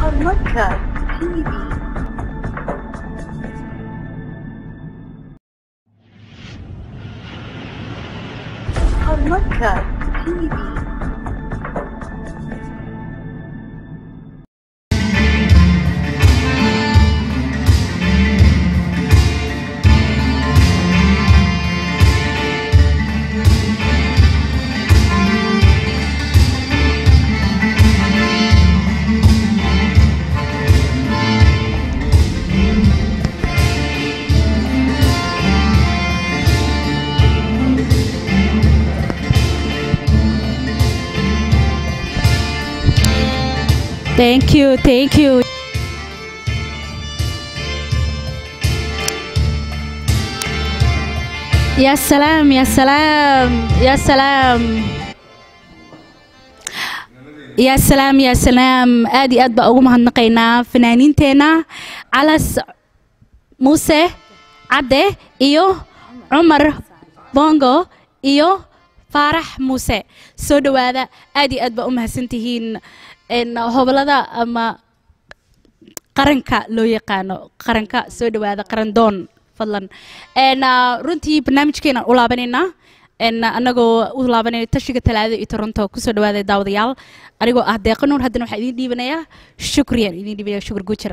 Horumarka TV. Horumarka TV. Thank you, thank you. يا سلام يا سلام يا سلام يا سلام يا سلام aad iyo aad baa ugu mahadnaqaynaa fanaaniinteena calas muuse cadde iyo cumar bongo iyo faarax muuse soo dhowaada aad iyo aad baa u mahadsantihiin n hobolada ama qaranka loo yaqaano qaranka soo dhowaada qarandoon fadlan n runtii barnaamijkeena u laabanaynaa n anagoo u laabanayna tashiga talaadada iyo toronto kusoo dhawaada daawadayaal anigoo ah deeqa nuur haddana waxaa idiin dhiibanayaa shukriyan idiin dhiibanaya shukur gujar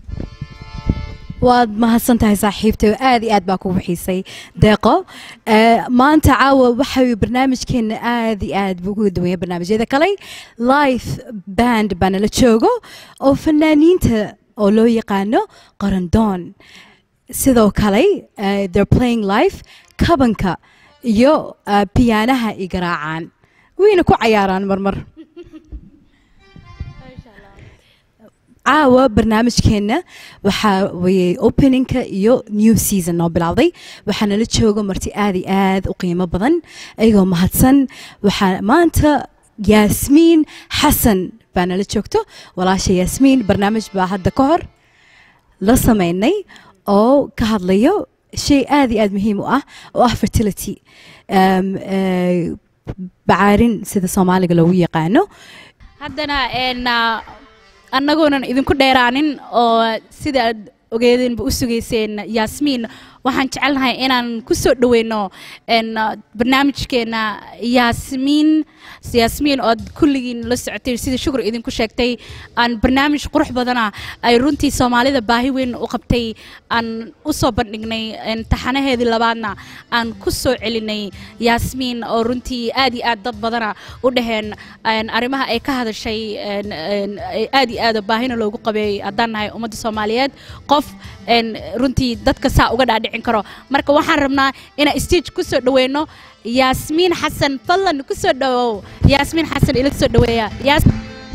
waad mahadsan tahay saaxiibtay oo aad iyo aad baa kugu xiisay deeqo Eh, maanta caawa waxa barnaamijkeena aad iyo aad buu uga duwanya barnaamijyada kale life band baa nala joogo oo fanaaniinta oo loo yaqaano qarandoon sidoo kale eh, they're playing life kabanka iyo eh, piyaanaha i garaacaan wayna ku cayaaraan marmar caawa barnaamijkeenna waxaa weye openingka iyo new season noo bilowday waxaa nala jooga marti aad iyo aad u qiimo badan ayagoo mahadsan waxaa maanta yaasmiin xasan baa nala joogto walaasha yaasmiin barnaamij baa hadda ka hor la sameynay oo ka hadlayo shay aad iyo aad muhiim u ah oo ah fertility Um, eh, bacaarin sida soomaaliga loogu yaqaano haddana n annagoonan idinku dheeraanin oo sida aad ogeedeenba u sugayseen yaasmiin waxaan jecelnahay inaan ku soo dhaweyno n barnaamijkeena yaasmiin yaasmiin ood kulligiin la socotay sida shukur idinku sheegtay aan barnaamij qurux badana ay runtii soomaalida baahi weyn u qabtay aan u soo bandhignay n taxanaheedii labaadna aan ku soo celinay yaasmiin oo runtii aad iyo aad dad badana u dhaheen n arrimaha ay ka hadashay n n aad iyo aad baahina loogu qabay haddaan nahay ummadda soomaaliyeed qof n runtii dadka saa uga dhaadhicin karo marka waxaan rabnaa inaan stage ku soo dhaweyno yaasmiin xasan fadlan ku soo dhawow yaasmiin xasan ila soo dhaweeya Yaas-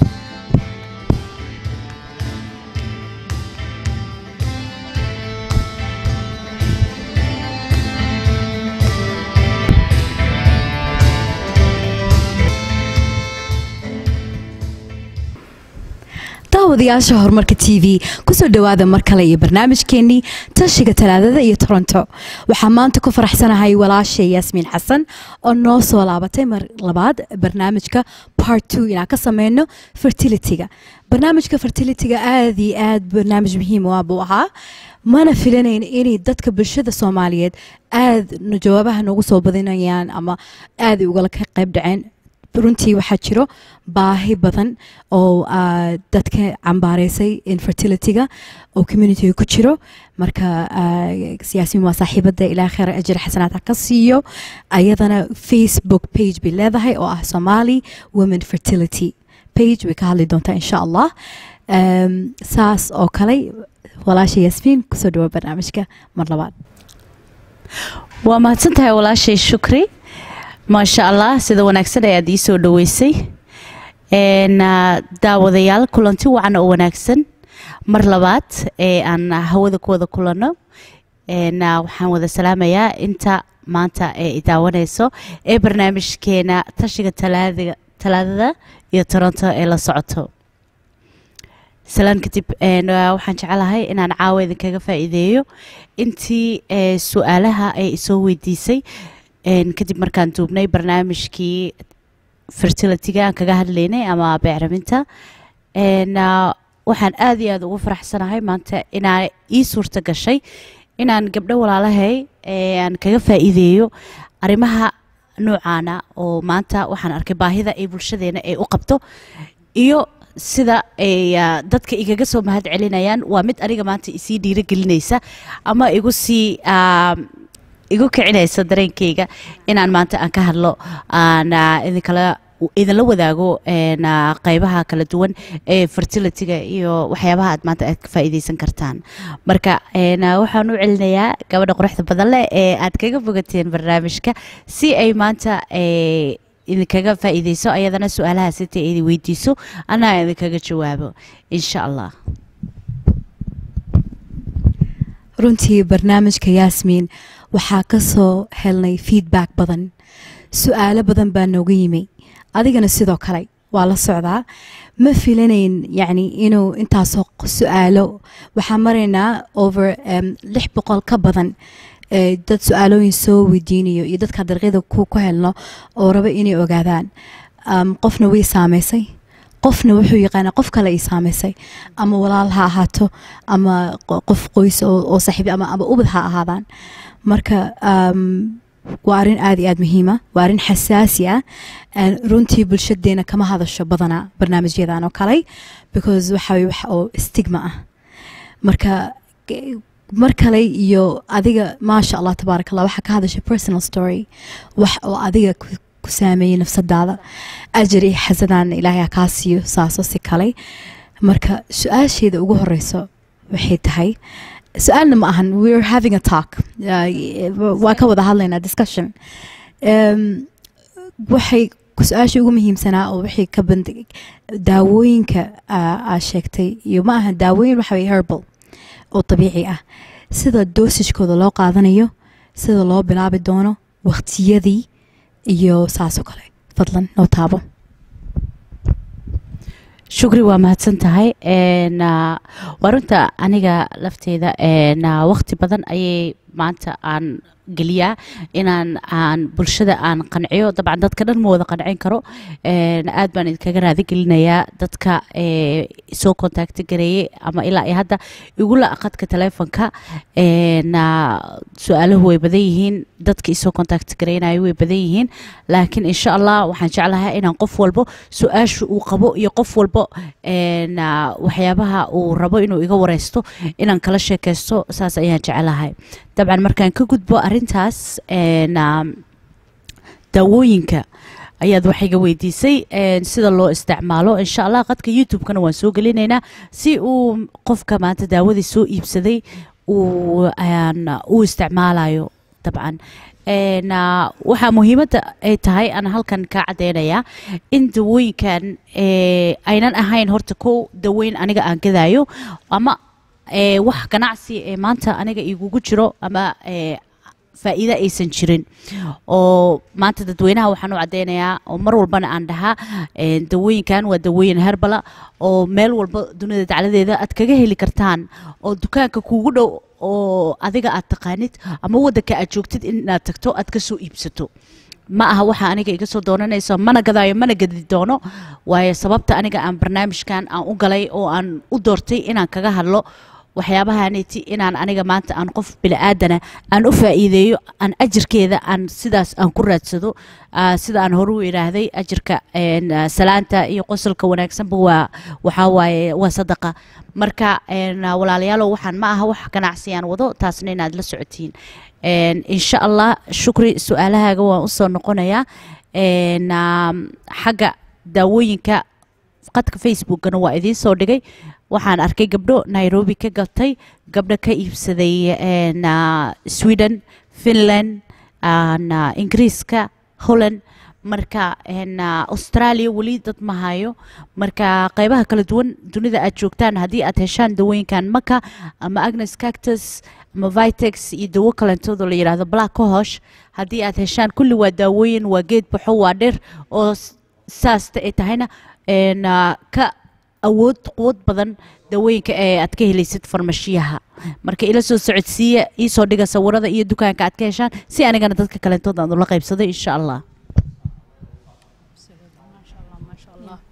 daawadayaasha horumarka t v kusoo dhowaada mar kale iyo barnaamijkeenii tashiga talaadada iyo toronto waxaa maanta ku faraxsanahay walaasha yaasmiin xasan oo noo soo laabatay mar labaad barnaamijka part two inaan ka sameyno fertilityga barnaamijka fertilityga aad iyo aad barnaamij muhiim u ah buu ahaa mana filanayn inay dadka bulshada soomaaliyeed aad no- jawaabaha noogu soo badinayaan ama aad ay ugala ka qayb dhaceen runtii waxaa jiro baahi badan oo ah, dadka cambaareysay infertilityga oo communityga ku jiro marka ah, siyaasiin waa saaxiibada ilaa kheyr ajir xasanaad ha ka siiyo ayadana facebook page bay leedahay oo ah somali women fertility page way ka hadli doontaa insha allah Em, saas oo kale walaasha yasmiin kusoo dhawa barnaamijka mar labaad waa mahadsan tahay walaashay shukri maasha allah sida wanaagsan ayaad ii soo dhoweysay Een, ah, daawadayaal kulanti wacan oo wanaagsan mar labaad ee aan hawada ku wada kulanno Een, ah, waxaan wada salaamayaa inta maanta ee i daawanayso ee barnaamijkeena tashiga talaadiga talaadada iyo toronto ee la socoto salaan kadib een, ah, waxaan jecelahay inaan caawa idinkaga faa'iideeyo intii ee, su-aalaha ay isoo weydiisay een, kadib markaan duubnay barnaamijkii fertilityga aan kaga hadlaynay ama beecraminta Een, ah, waxaan aad iyo aad ugu faraxsanahay maanta inaa ii suurta gashay inaan gabdho walaalahay ee aan kaga faa'iideeyo arrimaha noocaana oo maanta waxaan arkay baahida ay bulshadeena ay u qabto iyo sida ay ah, dadka igaga soo mahad celinayaan waa mid aniga maanta isii dhiirigelinaysa ama igu sii ah, igu kicinaysa dareenkayga inaan maanta aan ka hadlo aan ah, idinkala idinla wadaago een, ah, qaybaha kala duwan ee fertilityga iyo waxyaabaha aad maanta aad ka faa'iidaysan kartaan marka een, ah, waxaan u celinayaa gabadha quruxda badan leh ee aad kaga fogateen barnaamijka si ay maanta eh, idinkaga faa'iidayso ayadana su-aalaha sita idin weydiiso anaa idinkaga jawaabo insha allah runtii barnaamijka yaasmiin waxaa ka soo helnay feedback badan su-aalo badan baa nooga yimi adigana sidoo kale waa la socdaa ma filanayn yacni inuu intaasoo q- su-aalo waxaan maraynaa over em, lix boqol ka badan ee dad su-aalooyin soo weydiinayo iyo dadka dariiqyada ku ku helno oo raba inay ogaadaan Um, qofna way saameysay qofna wuxuu yaqaanaa qof kale ay saameysay ama walaal ha ahaato ama qo- qof qoys oo oo saaxiibi ama ama ubad ha ahaadaan marka um, waa arrin aad iyo aad muhiima waa arrin xasaasi ah Een, runtii bulshadeena kama hadasho badanaa barnaamijyadan oo kale because waxa weye wax oo stigma ah marka ge- mar kale iyo adiga maasha allah tabaaraka allah waxaa ka hadasha personal story wax oo adiga ku ku saameeyey nafsadaada ajar iyo xasadaan ilaahay ha kaa siiyo saaso si kale marka su-aasheeda ugu horeyso waxay tahay su-aalna ma ahan we're having a talk Uh, waa ka wada hadlaynaa discussion um, waxay su-aasha ugu muhiimsanaa oo waxay ka bandig daawooyinka aa aa sheegtay iyo ma aha daawooyin waxa weye herbal oo dabiici ah sida doosishkooda loo qaadanayo sida loo bilaabi doono waqtiyadii iyo saasoo kale fadlan noo taabo shukri waa mahadsan tahay Een, ah, waa runta aniga lafteyda een, ah, waqti badan ayay maanta aan geliyaa inaan aan bulshada aan qanciyo dabcan dadka dhan ma wada qancin karo Een, aad baan idinkaga raadi gelinayaa dadka ee, soo kontakti gareeyey ama ilaa iyo hadda igula qadka telefonka Een, ah, su-aaluhu way badan yihiin dadka isoo kontakti gareynayo way badan yihiin laakiin insha allah waxaan jeclahay inaan qof walbo su-aasha uu qabo iyo qof walbo een, ah, waxyaabaha uu rabo inuu iga wareysto inaan kala sheekeysto saas ayaan jeclahay dabcan markaan ka gudbo arintaas een, ah, daawooyinka ayaad wax iga weydiisay een, sida loo isticmaalo insha allah qadka youtube-kana waan soo gelinaynaa si uu qofka maanta daawadii soo iibsaday uu aan, u isticmaalayo dabcan Een, ah, waxaa muhiimadda ay tahay aan halkan ka cadeynayaa in dawooyinkan eh, aynan ahayn horta kow daweyn aniga aan gadaayo ama eh, wax ganacsi ee maanta aniga igugu jiro ama eh, faa'iido aysan jirin oo maanta dadweynaha waxaan u cadeynayaa oo mar walbana aan dhahaa eh, dawooyinkan waa dawooyin herbala oo meel walba dunida dacladeeda aad kaga heli kartaan oo dukaanka kuugu dhow oo adiga aad taqaanid ama wadanka aad joogtid inaad tagto aad ka soo iibsato ma aha waxa aniga iga soo doonanayso mana gadaayo mana gadi doono waayo sababta aniga aan barnaamijkan aan u galay oo aan u doortay inaan kaga hadlo waxyaabahaneti inaan aniga maanta aan qof bili-aadana aan u faa'iideeyo aan ajirkeeda aan sidaas aan ku raadsado Ah, sida aan hore u idhaahday ajirka een, ah, salaanta iyo qosolka wanaagsanba waa waxaa waaye waa sadaqa marka een, ah, walaalayaalow waxaan ma aha wax ganacsiyaan wado taasna inaad la socotiin Een, insha allah shukri su-aalahaaga waan usoo noqonayaa Een, ah, xagga daawooyinka qadka facebookana waa idiin soo dhigay waxaan arkay gabdho nairobi ka gatay gabdho ka iibsaday een, ah, sweden finland aan, ah, ingiriiska holland marka een, ah, australia weli dad ma hayo marka qaybaha kala duwan dunida aad joogtaan haddii aad heshaan dawooyinkan maka ama agnes cactus ama vitex iyo dawo kalentoodo la yidhaahdo black cohosh haddii aad heshaan kulli waa daawooyin waa geed baxo waa dhir oo s- saasta ay tahayna een, ah, ka awood quwad badan dawooyinka ee aad ka helaysid farmashiyaha marka ila soo socodsiiya iisoo dhiga sawirada iyo dukaanka aad ka heshaan si anigana dadka kalentooda aan ula qaybsado insha allah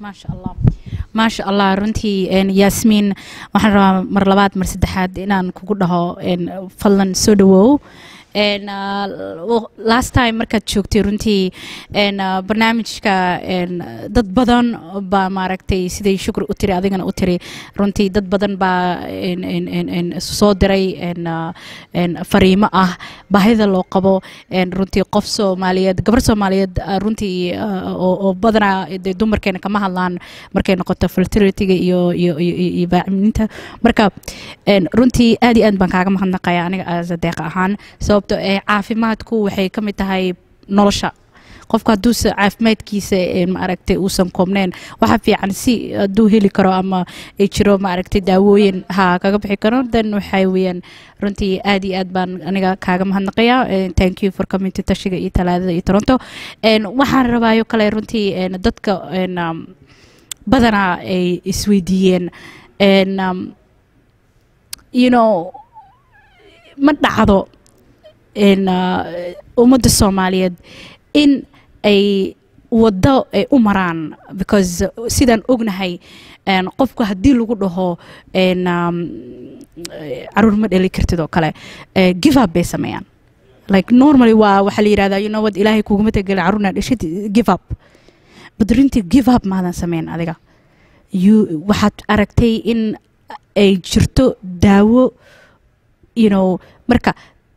maasha allah maasha allah runtii een, yaasmiin waxaan rabaa mar labaad mar saddexaad inaan kugu dhaho een, fadlan soo dhawow een, ah, l- last time markaad joogtay runtii een, ah, barnaamijka een, dad badan baa maaragtay siday shukri u tiri adigana u tiri runtii dad badan baa een, een, een, een, soo diray een, ah, een, fariimo ah baahida loo qabo een, runtii qof soomaaliyeed gabar soomaaliyeed ah, runtii ah, oo oo badanaa dee dumarkeena kama hadlaan markay noqoto fertilityga iyo iyo iyo iyo- iyo baacimiinta marka een, runtii aad iyo aad baan kaaga mahadnaqaya aniga as a deeqa ahaan sababto ee caafimaadku waxay ka mid tahay nolosha qofka hadduusa caafimaadkiisa een, maaragtay uusan koobneen waxa fiican si hadduu heli karo ama ay jiro maaragtay daawooyin ha kaga bixi karo then waxay weeyaan runtii aad iyo aad baan aniga kaaga mahadnaqaya Eh, thank you for coming to tashiga iyo talaadada iyo toronto Een, waxaan rabaayo kale runtii een, dadka een, um, badanaa ay isweydiiyeen een, um, you know ma dhacdo een, uh, ummadda soomaaliyeed in ay waddo ay u maraan because sidaan ognahay een, qofku haddii lagu dhaho een, um, eh, caruur ma dhali kartid oo kale eh, give up bay sameeyaan like normally waa waxaa la yidhahdaa you know what ilaahay kuguma tegeli caruurna dhashid give up but runtii give up maadan sameyn adiga you waxaad aragtay in ay jirto daawo you know marka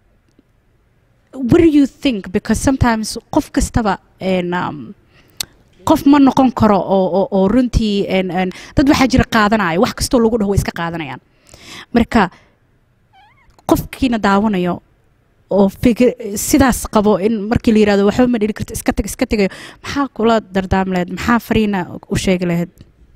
what do you think because sometimes qof kastaba een, um, qof ma noqon karo oo, oo, oo runtii een, een, dad waxaa jira qaadanaya wax kastoo lagu dhaho way iska qaadanayaan marka qofkiina daawanayo oo fikir sidaas qabo in markii la yirahdo waxba ma dhili karto iska tag iska tegayo maxaa kula dardaami lahayd maxaa fariina u sheegi lahayd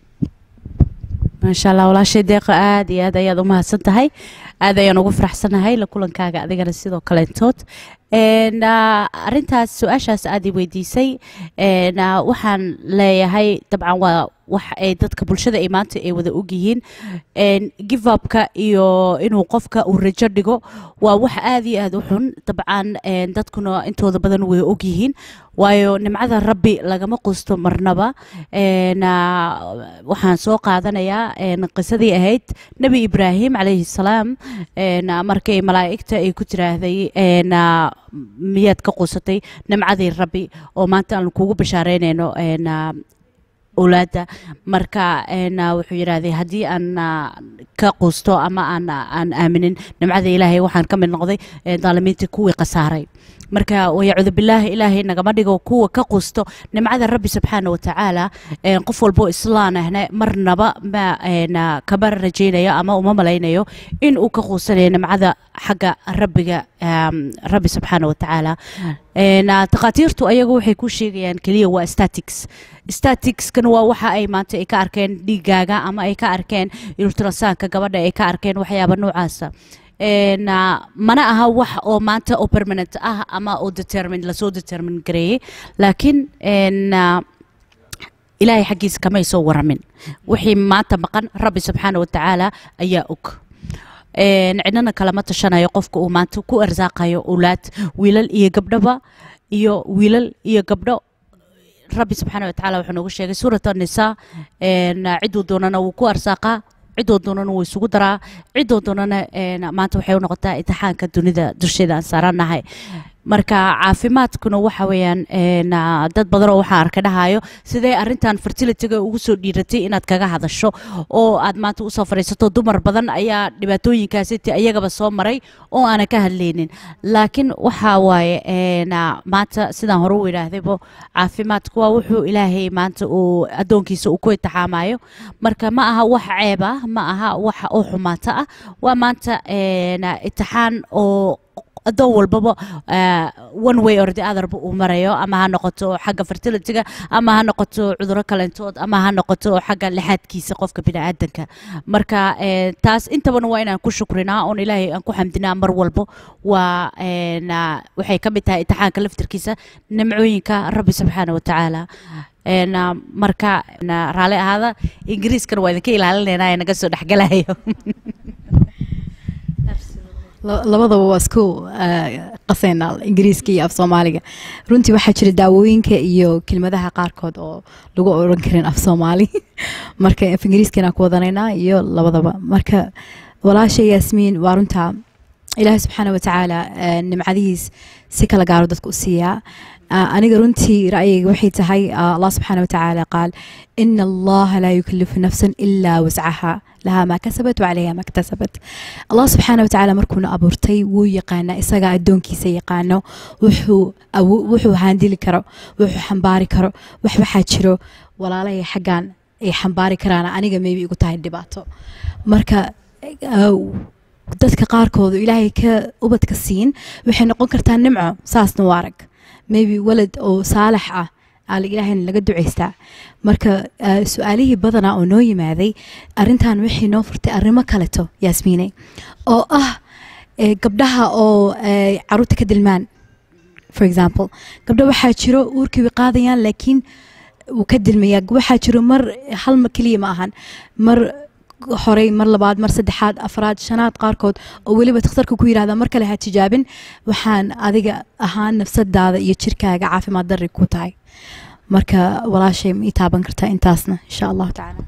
maasha allah walaashay deeqa aad iyo aad ayaad u mahadsan tahay aad ayaan ugu faraxsanahay la kulankaaga adigana sidoo kaleentood Een, ah, arrintaas su-aashaas aad i weydiisay een, ah, waxaan leeyahay dabcan waa wax ay dadka bulshada ay maanta ay wada ogyihiin Een, give upka iyo inuu qofka uu rajo dhigo waa wax aad iyo aad u xun dabcan een, dadkuna intooda badan way ogyihiin waayo nimcada rabbi lagama qusto marnaba Een, ah, waxaan soo qaadanayaa een, qisadii ahayd nebi ibraahim calayhi salaam een, ah, markay malaa'igta ay ku tiraahday een, ah, miyaad ka quusatay nimcadii rabbi oo maanta aan kugu bashaareynayno een, ah, owlaadda marka een, ah, wuxuu yidhaahday haddii aan ah, ka quusto ama aan aan aaminin nimcada ilaahay waxaan ka mid noqday ee, daalimiintii kuwii khasaaray marka wayacuudu bilaahi ilaahay nagama dhigo kuwa ka quusto nimcada rabbi subxaana watacaala een, qof walbo islaan ahna marnaba ma een, ah, kama rajaynayo ama uma malaynayo in uu ka quusanayo nimcada xagga rabbiga um, rabbi subxaana watacaala Een, ah, takhaatiirtu ayagu waxay ku sheegayaan keliya waa statics staticskan waa waxa ay maanta ay ka arkeen dhiigaaga ama ay ka arkeen ultrasaanka gabadha ay ka arkeen waxyaaba noocaasa Een, ah, mana aha wax oo maanta oo permanent ah ama oo determined lasoo determine gareeyey laakiin een, ah, ilaahay xaggiisa kamay soo waramin wixii maanta maqan rabbi subxaana watacaala ayaa og Een, cidnana kalama tashanayo qofka uu maanta ku arsaaqayo owlaad wiilal iyo gabdhaba iyo wiilal iyo gabdho rabbi subxaana watacaala wuxuu noogu sheegay suurat annisaa een, ciduu doonana wuu ku arsaaqaa cidoo doonana wuu isugu daraa cidoo doonana een, maanta waxay u noqotaa imtixaanka dunida dusheeda aan saaranahay marka caafimaadkuna waxa weeyaan een, ah, dad badan oo waxaan arka dhahayo sidee arrintan fertilityga ugu soo dhiiratay inaad kaga hadasho oo aad maanta usoo fadhiisato dumar badan ayaa dhibaatooyinkaasi ti ayagaba soo maray oo aanan ka hadlaynin laakiin waxa waaye een, ah, maanta sidaan hore u idhaahdaybo caafimaadku waa wuxuu ilaahay maanta uu addoonkiisa uu ku itixaamayo marka ma aha wax ceeb ah ma aha wax oo xumaata ah waa maanta een, ah, itixaan oo adoon walbaba ah, one way or the otherba uu marayo ama ha noqoto xagga fertilityga ama ha noqoto cuduro kalentood ama ha noqoto xagga lixaadkiisa qofka biniaadanka marka eh, taas intabana waa inaan ku shukrinaa oon ilaahay aan ku xamdinaa mar walbo waa een, ah, waxay ka mid tahay imtixaanka laftirkiisa nimcooyinka rabbi subxaana watacaala Een, ah, marka een, ah, raalli ahaada ingiriiskana waa idinka ilaalinaynaa ee naga soo dhexgalayo La- labadaba waa isku eh, qaseynaa ingiriiska iyo af soomaaliga runtii waxaa jira daawooyinka iyo kelmadaha qaarkood oo lagu oran karin af soomaali marka af ingiriiskana ku wadanaynaa iyo labadaba marka walaasha yaasmiin waa runtaa ilaahay subxaana watacaala eh, nimcadihiis si kala gaaro dadka u siiyaa Ah, aniga runtii ra'yigayga waxay tahay ah, allah subxaana watacaala qaal ina allaha laa yukalifu nafsan ilaa wascaha lahaa maa kasabat wacalayha maa iktasabat allah subxaana watacaala markuuna abuurtay wuu yaqaanaa isagaa addoonkiisa yaqaano wuxuu awo- wuxuu haandili karo wuxuu xambaari karo wax waxaa jiro walaalahay xaggan ay xambaari karaan aniga maybe igu tahay dhibaato marka ah, dadka qaarkoodu ilaahay ka ubadka siin waxay noqon kartaa nimco saasna u arag maybe walad oo saalax ah aa ilaahayna laga ducaystaa marka ah, su-aalihii badanaa oo noo yimaaday arintan waxay noo furtay arrimo kaleto yaasmiine oo ah eh, gabdhaha oo eh, caruurta ka dilmaan for example gabdho waxaa jiro uurkii way qaadayaan laakiin wuu ka dilmayaa waxaa jiro mar hal ma keliya ma ahan mar horey mar labaad mar saddexaad afraad shanaad qaarkood oo weliba takhtarka ku yidhahda mar kale ha tijaabin waxaan adiga ahaan nafsadaada iyo jirkaaga caafimaad darri ku tahay marka walaashay ma ii taaban kartaa intaasna insha allahu tacaala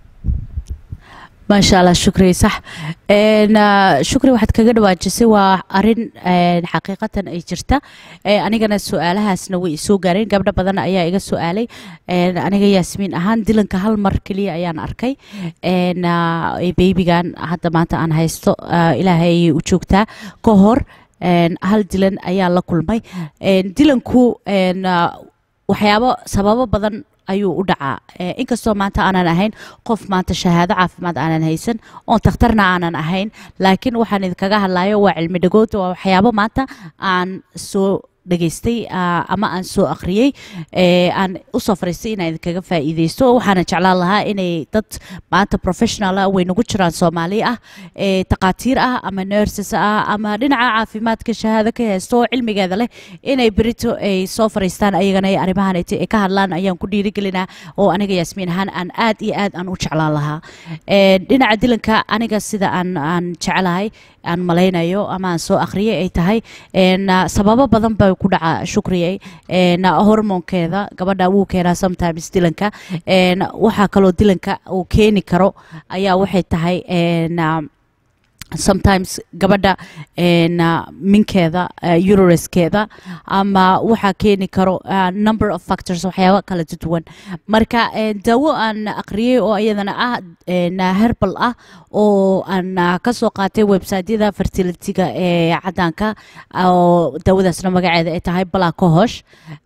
maasha allah shukri sax Een, ah, shukri waxaad kaga dhawaajisay waa arin een, xaqiiqatan ay jirta Ee, anigana su-aalahaasna way isoo gaareen gabdho badan ayaa iga su-aalay Een, aniga yaasmiin ahaan dilanka hal mar keliya ayaan arkay Een, ah, ee beybigan hadda maanta aan haysto ah, ilaahay ayay u joogtaa ka hor een, hal dilan ayaan la kulmay Een, dilanku een, ah, waxyaabo sababo badan ayuu u dhacaa Eh, inkastoo maanta aanan ahayn qof maanta shahaado caafimaad aanan haysan oon takhtarna aanan ahayn laakiin waxaan idinkaga hadlayo waa cilmi dhagood waa waxyaabo maanta aan soo dhageystay ah, ama aan soo akhriyey eh, aan usoo fariistay inaan idinkaga faa'iideysto waxaana jeclaan lahaa inay dad maanta professional ah way nagu jiraan soomaali ah eh, takhaatiir ah ama nurses ah ama dhinaca caafimaadka shahaado ka haysto oo cilmigeeda leh inay berito ay soo fariistaan ayagana ay arrimahan ay ka hadlaan ayaan ku dhiirigelinaa oo aniga yaasmiin ahaan aan aad iyo aad aan u jeclaan lahaa Eh, dhinaca dilanka aniga sida aan aan jecelahay aan malaynayo ama aan soo akhriyay ay tahay een, ah, sababo badan bay ku dhaca shukriyay een, ah, hormoonkeeda gabadha wuu keenaa sometimes dilanka een, waxaa kaloo dilanka uu keeni karo ayaa waxay tahay een, ah, sometimes gabadha een, ah, minkeeda uh, uruskeeda ama waxaa keeni karo ah, number of factors waxyaaba kala duwan marka een, daawo aan aqriyay oo iyadana ah een, herbal ah oo aan ah, ka soo qaatay websiteyada fertilityga ee cadaanka oo daawadaasna magaceeda ay tahay balacohosh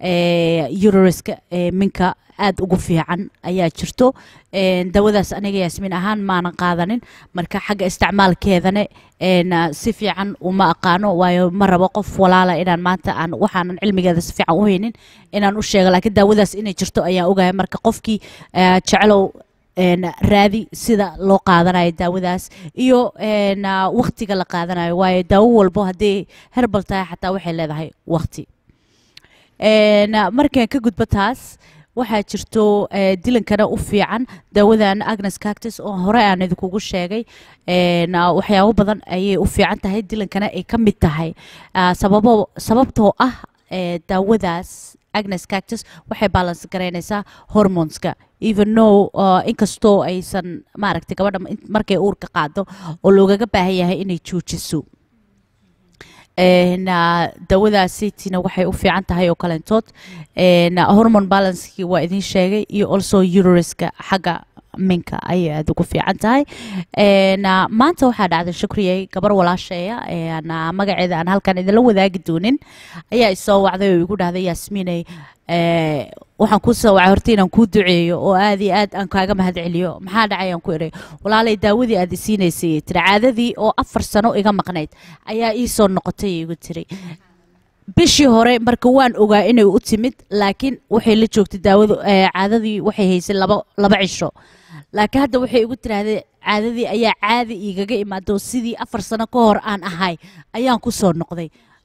uruska minka aad ugu fiican ayaa jirto Een, daawadaas aniga yaasmiin ahaan maanan qaadanin marka xagga isticmaalkeedana een, ah, si fiican uma aqaano waayo ma rabo qof walaala inaan maanta aan waxaanan cilmigeeda si fiican u haynin inaan u sheego laakiin daawadaas inay jirto ayaan ogahay marka qofkii ah, jeclow een, raadi sida loo qaadanayo daawadaas iyo een, ah, waqtiga la qaadanayo waayo daawo walbo haddii herbal tahay xataa waxay leedahay waqti Een, ah, markaan ka gudbo taas waxaa jirto eh, dilankana u fiican daawadan agnes cactus oo hore aan idinkugu sheegay Een, ah, waxyaabo badan ayay u fiican tahay dilankana ay ka mid tahay Ah, sababo sababtoo ah eh, daawadaas agnes cactus waxay balance garaynaysaa hormoneska even no uh, inkastoo aysan maaragtay gabadha in- markay uurka qaado oo loogaga baahan yahay inay joojiso Een, ah, daawadaasitina waxay u fiican tahay oo kalentood Een, ah, hormone balancekii waa idin sheegay iyo also uruska xagga minka ayay aad ugu fiican tahay Een, ah, maanta waxaa dhacday shukriyey gabar walaasheeya een, ah, magaceeda aan halkan idinla wadaagi doonin ayaa isoo wacday oo igu dhahday yaasmiiney eh, waxaan kuu soo wacay horta inaan kuu duceeyo oo aad iyo aad aan kaaga mahad celiyo maxaa dhacay aan ku idhay walaalay daawadii aad isiinaysay tiri caadadii oo afar sano iga maqnayd ayaa ii soo noqotay igu tiri bishii hore marka waan ogaa inay u timid laakiin waxay la joogtay daawadu eh, caadadii waxay haysay laba laba cisho laakiin hadda waxay igu tiraahday caadadii ayaa caadi igaga imaado sidii afar sano ka hor aan ahay ayaan ku soo noqday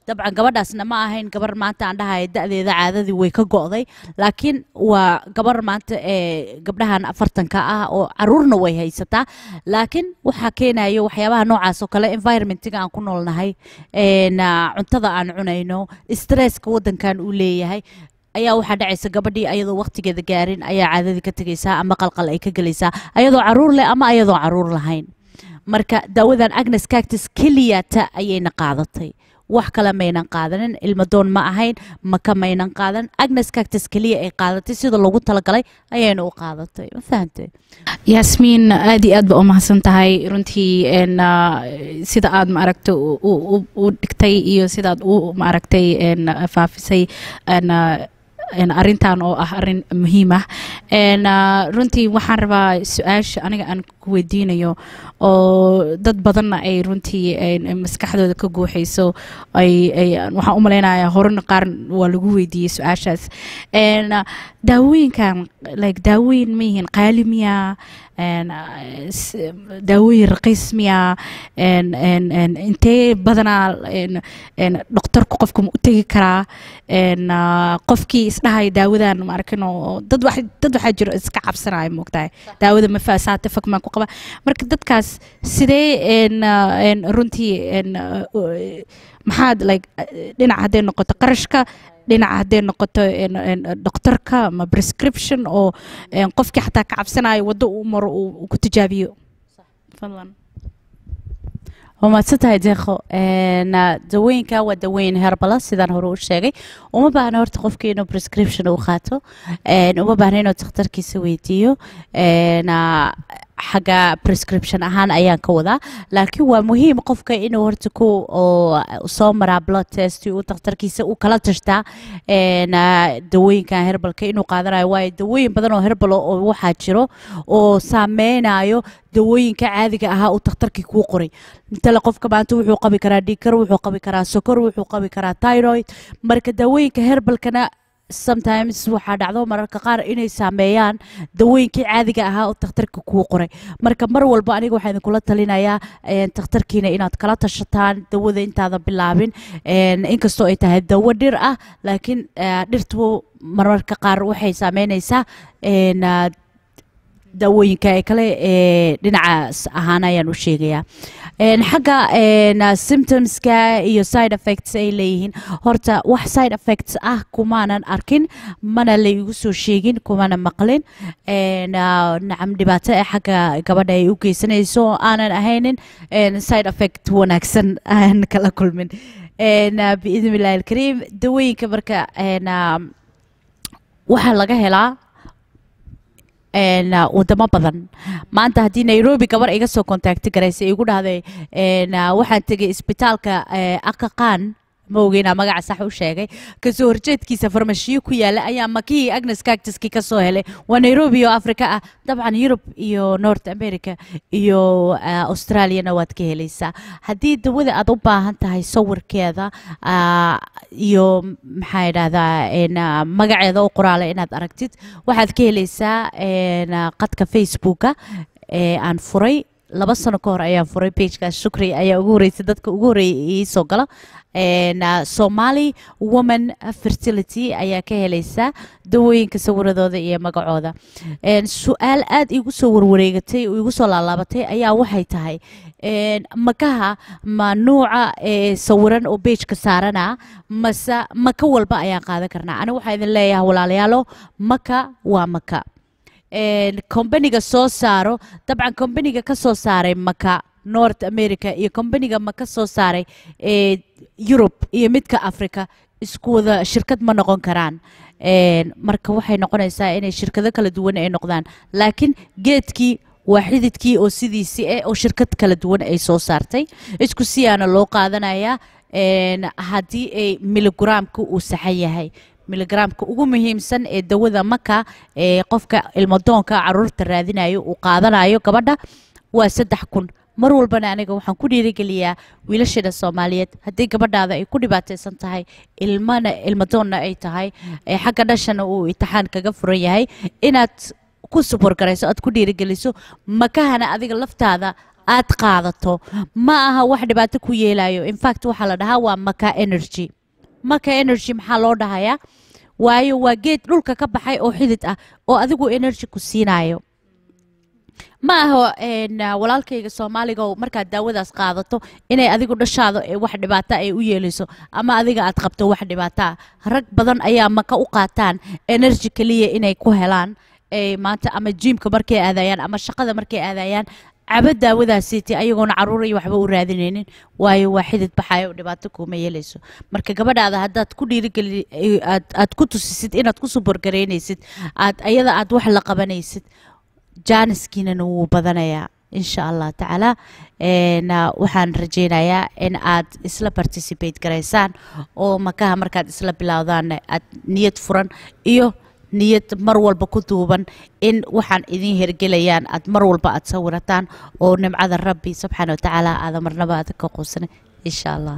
dabcan gabadhaasna ma ahayn gabar maanta aan dhahayo da-deeda caadadii way ka go'day laakiin waa gabar maanta ee gabdhahan afartanka ah oo caruurna way haysataa laakiin waxaa keenayo waxyaabaha noocaas oo kale environmentiga aan ku noolnahay een, ah, cuntada aan cunayno stresska wadankan uu leeyahay ayaa waxaa dhacaysa gabadhii ayadoo waqtigeeda gaarin ayaa caadadii ka tegaysaa ama qalqal ay ka gelaysaa ayadoo caruur leh ama ayadoo caruur lahayn marka daawadan agnes cactus keliyata ayayna qaadatay wax kale maynan qaadanin ilmadoon ma ahayn maka maynan qaadan agnes cactus keliya ay qaadatay sida loogu talagalay ayayna u qaadatay ma fahantay yaasmiin aad iyo aad ba u mahadsan tahay runtii een, ah, sida aad maaragtay u- u u- u dhigtay iyo sidaad u maaragtay een, faafisay een, ah, een, arrintan oo ah arrin muhiim ah een, ah, runtii waxaan rabaa su-aasha aniga aan ku weydiinayo oo dad badanna ay runtii een, maskaxdooda ka guuxayso ay ay waxaan u malaynayaa horena qaar waa lagu weydiiyey su-aashaas een, ah, daawooyinkan like daawooyin ma yihiin qaali miya een, ah, s- daawooyin raqiis miya een, een, een, intee badanaa een, een, dhakhtarku qofka ma u tegi karaa een, ah, qofkii isdhahaya daawadan ma arkin oo dad wax dad waxaa jiro iska cabsanaya moogtahay daawada ma faasaata fak maan ku qaba marka dadkaas sidee een, ah, een, runtii een, ah, u- maxaad like eh, dhinac hadday noqoto qarashka dhinaca hadday noqoto een, een, dhakhtarka ama prescription oo een, qofkii xataa ka cabsanayo waddo uu maro uu uu ku tijaabiyo fadlan waa mahadsan tahay deeqo Een, ah, dawooyinka waa dawooyin herbala sidaan hore u sheegay uma baahna horta qofkii inuu prescription uu qaato Een, uma baahna inuu takhtarkiisa weydiiyo Een, ah, xagga prescription ahaan ayaan ka wadaa laakiin waa muhiim qofka inuu horta ku oo soo maraa blood test uu takhtarkiisa uu kala tashtaa Een, ah, dawooyinkan herbalka inuu qaadanayo waayo dawooyin badan oo herbal oo waxaa jiro oo saameynayo dawooyinka caadiga ahaa uu takhtarkii kuu qoray intale qofka maanta wuxuu qabi karaa dhiikar wuxuu qabi karaa sokor wuxuu qabi karaa thyroid marka dawooyinka herbalkana sometimes waxaa dhacdo mararka qaar inay saameeyaan dawooyinkii caadiga ahaa oo takhtarka kuu qoray marka mar walba aniga waxaa idinkula talinayaa een, takhtarkiina inaad kala tashataan dawada intaadan bilaabin Een, inkastoo ay tahay dawo dhir ah laakiin eh, dhirtu mararka qaar waxay saameynaysaa een, ah, daawooyinka ee kale ee dhinacaas ahaan ayaan u sheegayaa Een, xagga een, ah, symptomska iyo side effects ay leeyihiin horta wax side effects ah kumaanan arkin mana la igu soo sheegin kumana maqlin Een, ah, nacam dhibaato ee xagga gabadha ay u geysanayso oo aanan ahaynin een, side effect wanaagsan aan kala kulmin Een, ah, biidni illaahi alkariim dawooyinka marka een, ah, waxaa laga helaa een, uh, wadamo badan maanta haddii nairobi gabar iga soo kontaakti garaysa igu dhahday een, uh, waxaan tegay isbitaalka uh, akaqaan ma ogeynaa magaca sax u sheegay kasoo horjeedkiisa farmashiyo ku yaala ayaa makihii agnes cactuskii ka soo helay waa nairobi oo afrika ah dabcan yurub iyo north america iyo uh, australiana waad ka helaysaa haddii dawada aad u baahan tahay sawirkeeda uh, iyo maxaa idhahdaa een, uh, magaceeda u qoraala inaad aragtid waxaad ka helaysaa een, uh, qadka facebooka ee aan furay laba sano ka hor ayaan furay pagekaas shukri ayaa ugu horeysay dadka ugu horeeyay ii soo gala Een, uh, somali woman fertility ayaa ka helaysaa dawooyinka sawiradooda iyo magacooda Een, su-aal aad igu soo warwareegatay oo igu soo laalaabatay ayaa waxay tahay een, makaha ma nuuca ee sawiran oo beejka saarana mase maka walba ayaan qaadan karnaa aniga waxaa idin leeyahay walaalayaalo maka waa maka een, kombaniga soo saaro dabcan kombaniga ka soo saaray maka north america iyo kombaniga maka soo saaray ee yurub iyo midka africa isku wada shirkad ma noqon karaan Een, marka waxay noqonaysaa inay shirkado kala duwan ay noqdaan laakiin geedkii waa xididkii oo sidiisii eh oo shirkad kala duwan ay soo saartay isku siyaana loo qaadanayaa Een, haddii ay miligaraamka uu saxan yahay miligaraamka ugu muhiimsan ee dawada maka ee qofka ilmadoonka caruurta raadinayo uu qaadanayo gabadha waa saddex kun mar walbana aniga waxaan ku dhiirigeliyaa wiilasheeda soomaaliyeed haddii gabadhaada ay ku dhibaataysan tahay ilmana ilmadoonna ay tahay ee xagga dhashana uu imtixaan kaga furan yahay inaad ku suborgarayso aad ku dhiirigeliso makahana adiga laftaada aad qaadato ma aha wax dhibaato ku yeelayo infact waxaa la dhahaa waa maka energy maka energy maxaa loo dhahayaa waayo waa geed dhulka ka baxay oo xidid ah oo adigu energy ku siinayo ma aha een, ah, walaalkayga soomaaliga oo markaad daawadaas qaadato inay adigu dhashaado ee wax dhibaato ay u yeelayso ama adiga aad qabto wax dhibaato ah rag badan ayaa maka u qaataan energy keliya inay ku helaan ee maanta ama jiimka markay aadayaan ama shaqada markay aadayaan caba daawadaasiiti ayagoona caruur iyo waxba u raadinaynin waayo waa xidid baxayo dhibaato kuuma yeelayso marka gabadhaada haddaad ku dhiirigeli eh, aad aad ku tusisid inaad ku suborgaraynaysid aad ayada aad wax la qabanaysid jaaniskiinana wuu badanayaa insha allah tacaala Een, ah, waxaan rajaynayaa in aad isla participate garaysaan oo makaha markaad isla bilowdaan aad niyad furan iyo niyad mar walba ku duuban in waxaan idin hergelayaan aad mar walba aad sawirataan oo nimcada rabbi subxaana watacaala aada marnaba aad ka quusanin insha allah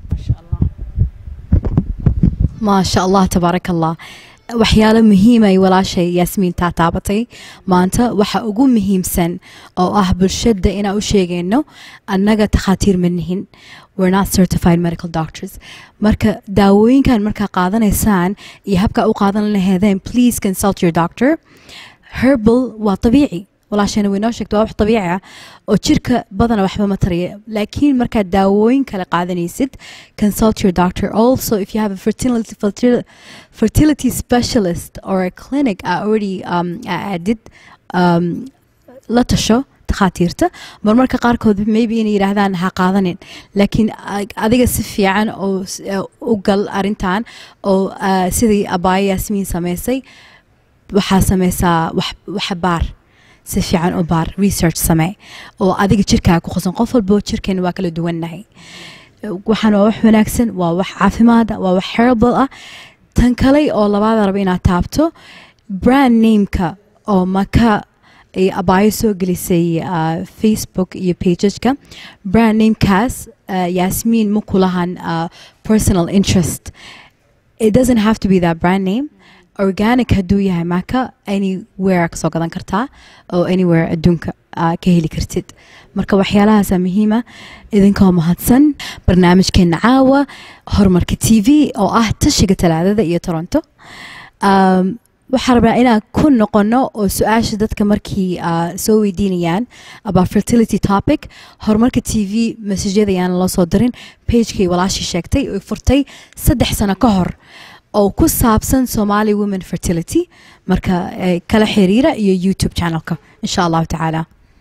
maasha allah tabaaraka allah waxyaalo muhiim ay walaashay yaasmiin taa taabatay maanta waxa ugu muhiimsan oo ah bulshada inaan u sheegayno annaga takhaatiir ma nihin we're not certified medical doctors marka daawooyinkan markaa qaadanaysaan iyo habkaa u qaadan laheedeen please consult your doctor herbal waa dabiici walaashayna way noo sheegta waa wax dabiici ah oo jirka badana waxba ma tariya laakiin markaad daawooyin kale qaadanaysid consult your doctor also if you have a fertility, fertil- fertility specialist or a clinic uh, already um, added um, la tasho takhaatiirta marmarka qaarkood maybe inay yidhaahdaan ha qaadanin laakiin ag- adiga si fiican oo s- eh, u gal arintan oo ah, sidii abaayo yaasmiin samaysay waxaa sameysaa wax waxa baar si fiican u baar research samee oo adiga jirkaaga ku qosan qof walbo jirkeena waa kala duwannahay waxaan waa wax wanaagsan waa wax caafimaada waa wax herbal ah tan kale oo labaada raba inaad taabto brand nameka oo maka ay abaayo soo gelisay ah, facebook iyo pageka brand namekaas ah, yaasmiin ma kulahan ah, personal interest it doesn't have to be that brand name organic hadduu yahay maka anywhere kasoo gadan kartaa oo anywhere adduunka aa ka heli kartid marka waxyaalahaasa muhiima idinkoo mahadsan barnaamijkeena caawa horumarka t v oo ah tashiga talaadada iyo toronto um, waxaa rabaa inaan ku noqono oo su-aasha dadka markii ah, soo weydiinayaan about fertility topic horumarka t v masajyada ayaan loo soo dirin pagekay walaashii sheegtay oo furtay saddex sano ka hor oo ku saabsan somali women fertility marka eh, kala xiriira iyo youtube channelka insha allahu tacaala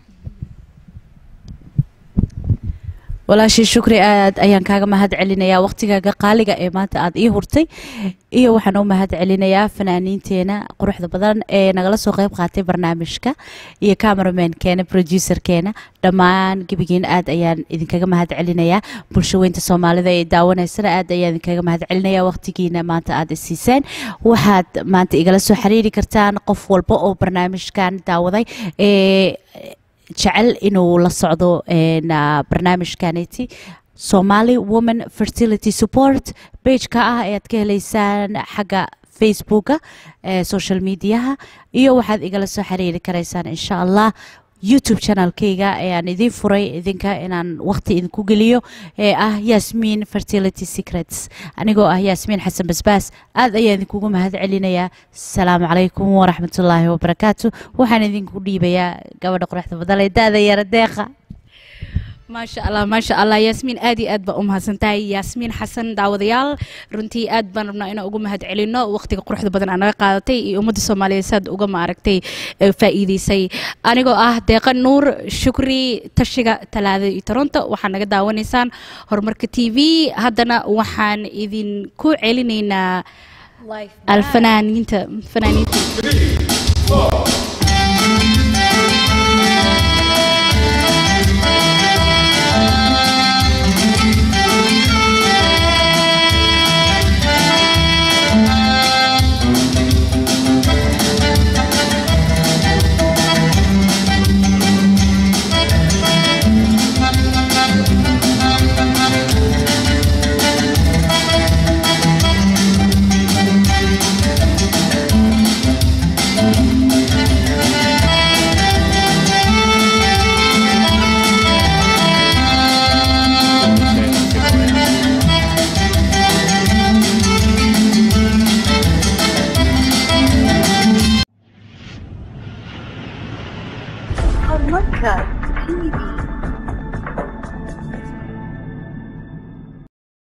walaashii shukri aad ayaan kaaga mahad celinayaa waqtigaaga qaaliga ee maanta aad ii hurtay iyo waxaan u mahad celinayaa fanaaniinteena quruxda badan ee nagala soo qayb qaatay barnaamijka iyo cameramenkeena producerkeena dhammaan gebigiin aad ayaan idinkaga mahad celinayaa bulsho weynta soomaalida ee daawanaysana aad ayaan idinkaga mahad celinayaa waqtigiina maanta aad isiiseen waxaad maanta igala soo xiriiri kartaan qof walba oo barnaamijkan daawaday ee jecel inuu la socdo een, ah, barnaamijkaneti somali woman fertility support pageka ah ayaad ka heleysaan xagga facebooka ee social mediaha iyo waxaad igala soo xiriiri karaysaan insha allah youtube channelkayga ayaan idiin furay idinka inaan waqti idinku geliyo ee ah yasmin fertility secrets anigoo ah yasmin xasan basbaas aad ayaan idinkugu mahad celinayaa asalaamu calaykum waraxmatullaahi wabarakaatu waxaan idinku dhiibayaa gabadha quruxda badan ee da-da yara deeqa maasha allah maasha allah yaasmiin aad iyo aad baa u mahadsan tahay yaasmiin xasan daawadayaal runtii aad baan rabnaa inaan uga mahad celino waqtiga quruxda badan aa naga qaadatay iyo ummadda soomaaliyeed saad uga maaragtay ee faa'iideysay anigoo ah deeqa nuur shukri tashiga talaada iyo toronto waxaa naga daawanaysaan horumarka t v haddana waxaan idinku celinaynaa alfanaaniinta fanaaniinta